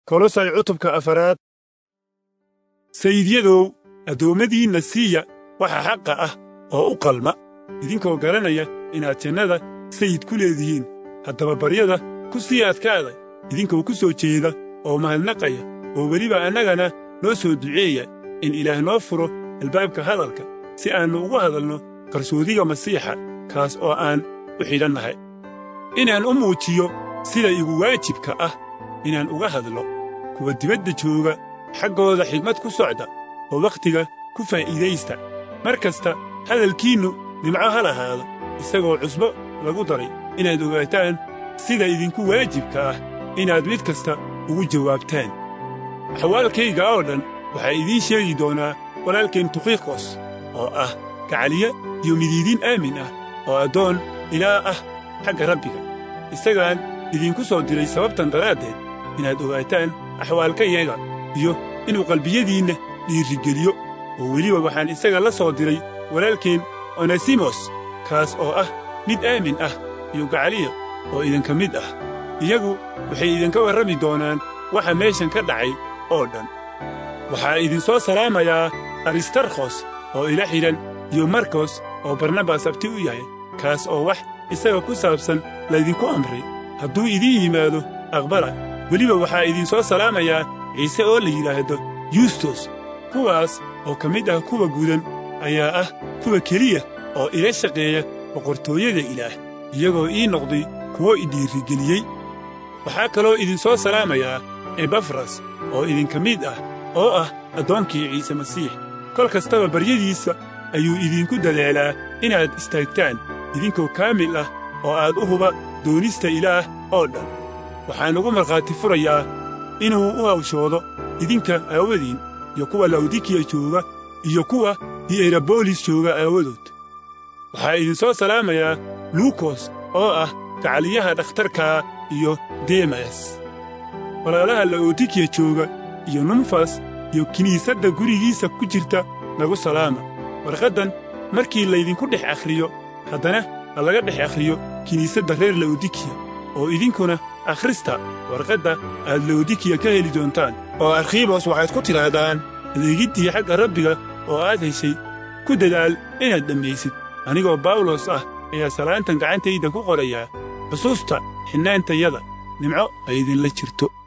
kolosay cutubka afaraad sayidyadow addoommadiinna siiya waxa xaqa ah oo u qalma idinkoo garanaya inaad jannada sayid ku leedihiin haddaba baryada ku sii adkaada idinkoo ku soo jeeda oo mahadnaqaya oo weliba annagana noo soo duceeya in ilaah noo furo albaabka hadalka si aannu ugu hadalno qarsoodiga masiixa kaas oo aan u xidhannahay inaan u muujiyo sida igu waajibka ah inaan uga hadlo kuwa dibadda jooga xaggooda xigmad ku socda oo wakhtiga ku faa'iidaysta mar kasta hadalkiinnu nimco ha lahaado isagoo cusbo lagu daray inaad ogaataan sida idinku waajibka ah inaad mid kasta ugu jawaabtaan axwaalkayga oo dhan waxaa idiin sheegi doonaa walaalkeen tukikos oo ah gacaliye iyo midiidiin aamin ah oo addoon ilaa ah xagga rabbiga isagaan idinku soo diray sababtan daraaddeed inaad ogaataan axwaalkayaga iyo inuu qalbiyadiinna dhiirrigeliyo oo weliba waxaan isaga la soo diray walaalkeen onesimos kaas oo ah mid aamin ah iyo gacaliya oo idinka mid ah iyagu waxay idinka warrami doonaan waxa meeshan ka dhacay oo dhan waxaa idinsoo salaamayaa aristarkhos oo ila xidhan iyo markos oo barnabas abti u yahay kaas oo wax isaga ku saabsan laydinku amray hadduu idiin yimaado aqbala weliba waxaa idinsoo salaamayaa ciise oo la yidhaahdo yustos kuwaas oo ka mid ah kuwa gudan ayaa ah kuwa keliya oo ila shaqeeya boqortooyada ilaah iyagoo ii noqday kuwo idhiirrigeliyey waxaa kaloo idinsoo salaamayaa ebafras oo idinka mid ah oo ah addoonkii ciise masiix kol kastaba baryadiisa ayuu idinku dadaalaa inaad istaagtaan idinkoo kaamil ah oo aad u huba doonista ilaah oo dhan waxaan ugu markhaati furayaa inuu u hawshoodo idinka aawadiin iyo kuwa lawdikiya jooga iyo kuwa hierabolis jooga aawadood waxaa idinsoo salaamayaa luukos oo ah gacaliyaha dhakhtarkaa iyo demas walaalaha la'odikiya jooga iyo numfas iyo kiniisadda gurigiisa ku jirta nagu salaama warqaddan markii laydinku dhex akhriyo haddana ha laga dhex akhriyo kiniisadda reer la'odikiya oo idinkuna akhrista warqadda aad la'odikiya ka heli doontaan oo arkhiibos waxaad ku tidhaahdaan adeegiddii xagga rabbiga oo aad heshay ku dadaal inaad dhammaysid anigoo bawlos ah ayaa salaantan gacantayda ku qorayaa xusuusta xinnaantayada nimco ay idinla jirto